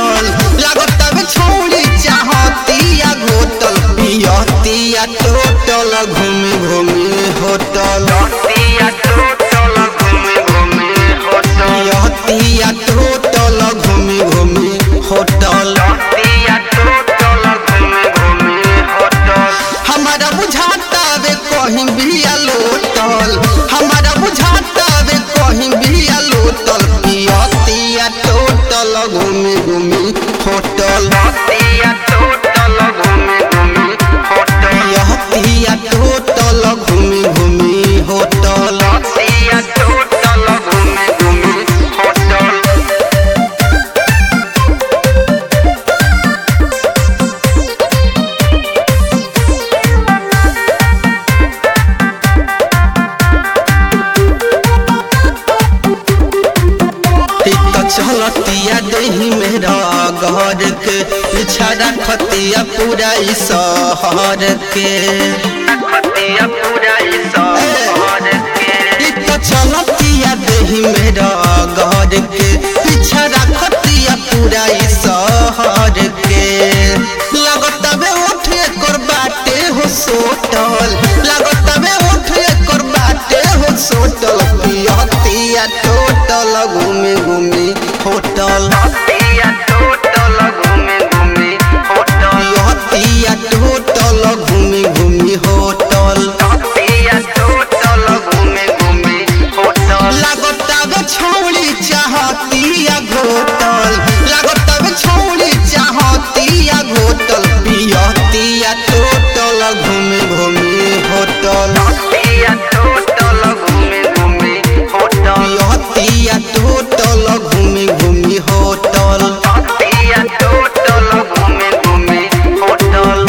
hotel लागतावे छौड़ी चाहतिया घोटल पियतिया total घूमी घूमी होटल पिया टोटल घूमे घूमे होटल पियतिया टोटल घूमी घूमी होटल पिया टोटल घूमे घूमे होटल हमारा बुझाता वे कहीं भी लोटल हमारा बुझाता वे कहीं भी लोटल पियतिया टोटल घूमी घूमी होटल पिया टोटल घूमे घूमे होटल पियतिया टोटल घूमी घूमी होटल पिया टोटल घूमे घूमे होटल इत चलतिया देही मेरा घर के छड़ा खतिया पूरा ई शहर के खतिया पूरा ई शहर के इत चलतिया देही मेरा घर के छड़ा खतिया पूरा ई शहर के लगतबे उठ एकर बाटे हो सोटल लगतबे उठ एकर बाटे हो सोटल पियतिया टोटल घूमे घूमे होटल पिया टोटल घूमे घूमे होटल पियतिया टोटल घूमे घूमे होटल पिया टोटल घूमे घूमे होटल लागतावे छौड़ी चाहतिया घोटल लागतावे छौड़ी चाहतिया घोटल पियतिया टोटल घूमे घूमे होटल पिया टोटल घूमे घूमे होटल पियतिया टोटल घूमे घूमे होटल पिया टोटल घूमे घूमे होटल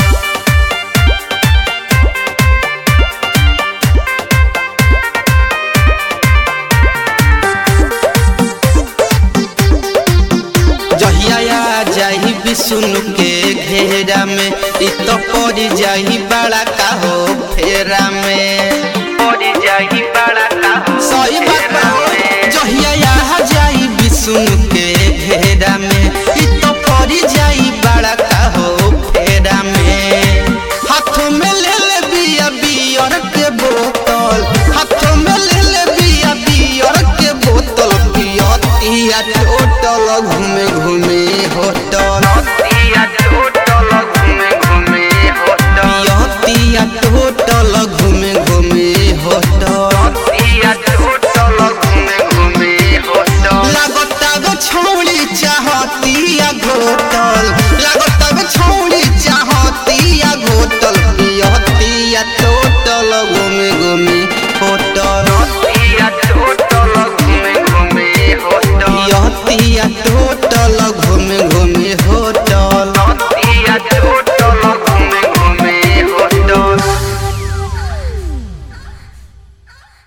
जहिया आ जाही विष्णु के घेरा में इ तो पड़ जाही बड़ा का हो फेरा में पड़ जाही बड़ा का सही बात बा जहिया आ जाई विष्णु के घेरा में इ तो पड़ जाई बड़ा का हो फेरा में हाथों में ले ले बिया बियर के बोतल हाथों में ले ले बिया बियर के बोतल पियतिया टोटल घूमे घूमे होटल पिया टोटल घूमे घूमे होटल पियतिया टोटल घूमे घूमे होटल पिया टोटल घूमे घूमे होटल लागतावे छौड़ी चाहतिया घोटल लागतावे छौड़ी चाहतिया घोटल पियतिया टोटल घूमे घूमे होटल पिया टोटल घूमे घूमे होटल पियतिया टोटल घूमे घूमे होटल